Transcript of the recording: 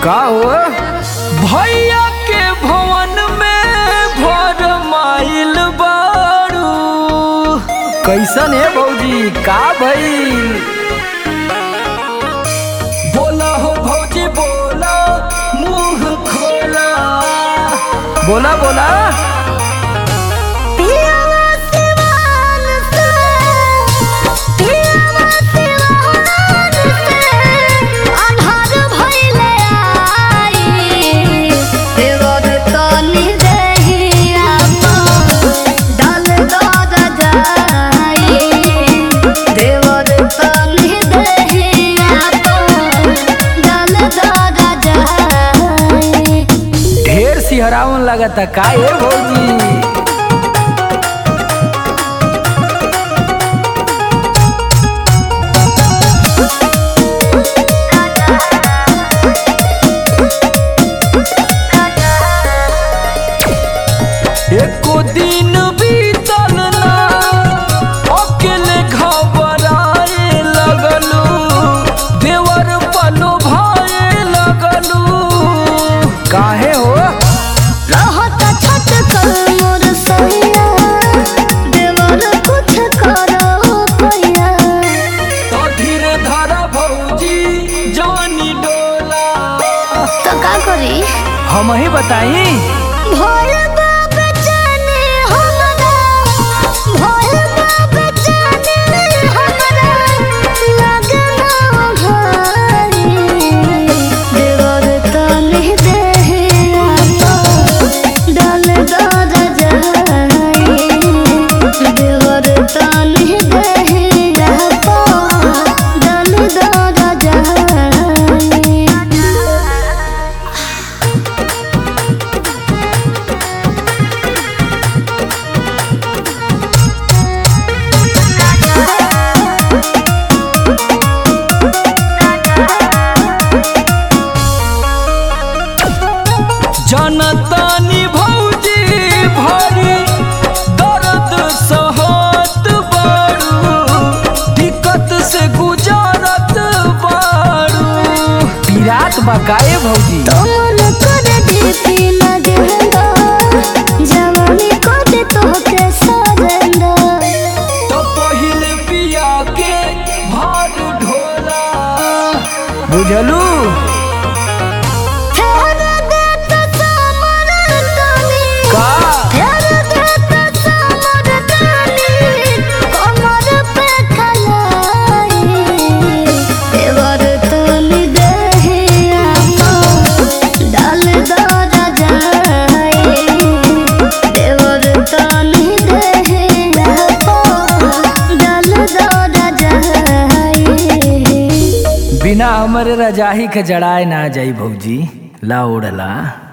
का हो भैया के भवन में भर माइल बारू कैसन है भौजी का भइल बोला हो भौजी बोला मुंह खोला बोला बोला पियावा सिवान से पियावा सिवान से अन्हार भइले आई देवर तनी देहिया डाल दद जाई देवर तनी देहिया डाल दद जाई ढेर सिहरावन लगता का है भौजी एको दिन बीतल ना अकेले घबराए लगलू देवर पलो भाए लगलू काहे हो रहत छत कर मोर सैया देवर कुछ करो पैया तो धीरे धारा भौजी जानी डोला तो का करी हम ही बताई भोल बाप जाने हमरा भोल बाप जाने हमरा लगना भारी देवर तनी देहिया डाल दद जाई देवर तनी देहिया डाल दद जाई जनतानी भौजी भरी दर्द सहत बारू दिक्कत से गुजारत बारू पीरात बकाए भौजी तोर कर दीपी लगेंदा जवानी कर तोहके सजेंदा तो पहिले पिया के भार ढोला बुझलू फेर देत समर तनी का फेर देत समर तनी कमर पे खलाई देवर तनी देहिया डाल दर जाई देवर तनी देहिया डाल दर जाई बिना हमरे रजाही के जड़ाए ना जाई भौजी ला ओढ़ला